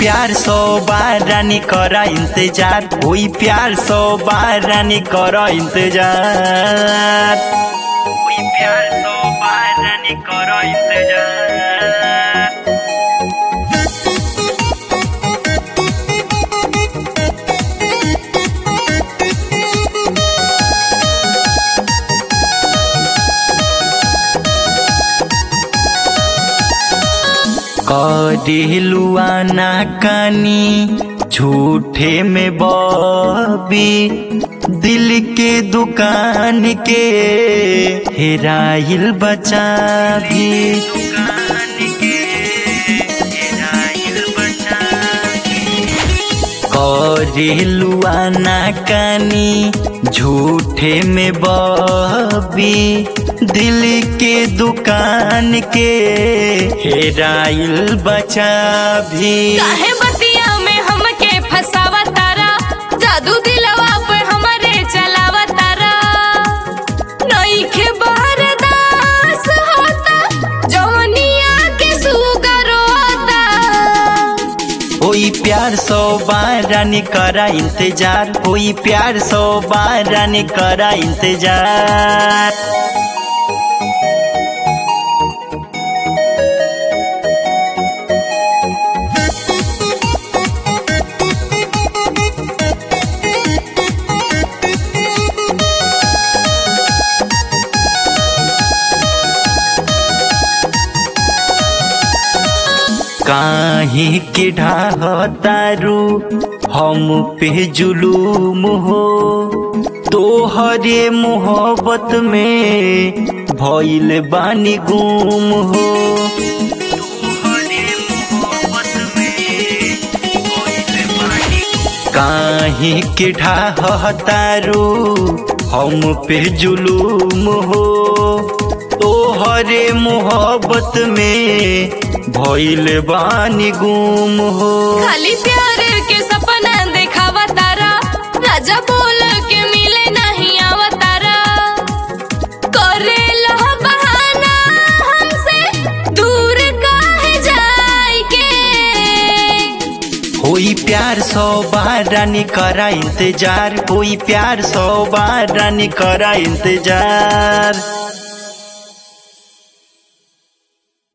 प्यार सौ बार रानी कर इंतजार होई प्यार सौ बार रानी कर इंतजार होई प्यार सौ बार रानी कर इंतजार करेलुआ ना कानी झूठे में बबी दिल के दुकान के हेराइल बचा भी करेलुआ ना कानी झूठे में बबी दिल के दुकान के हेराइल बचा भी काहे बतिया में हमके फसावा तारा जादू दिलवा पर हमरे चलावा तारा नइखे बरदास होता जवनिया के सुगर होता कोई प्यार सौ बार रानी करा इंतजार कोई प्यार सौ बार रानी करा इंतजार काहे के ढाहतारू हम पे जुलूम हो तोहरे मोहब्बत में भइल बानी गुम हो काहे के ढाहतारू हम पे जुलूम हो तोहरे मोहब्बत में भइल बानी गुम हो खाली प्यार के सपना देखावा तारा राजा बोल के मिले नहीं आवा तारा करे लो बहाना हमसे दूर काहे जाए के होई प्यार सौ बार रानी करा इंतजार होई प्यार सौ बार रानी करा इंतजार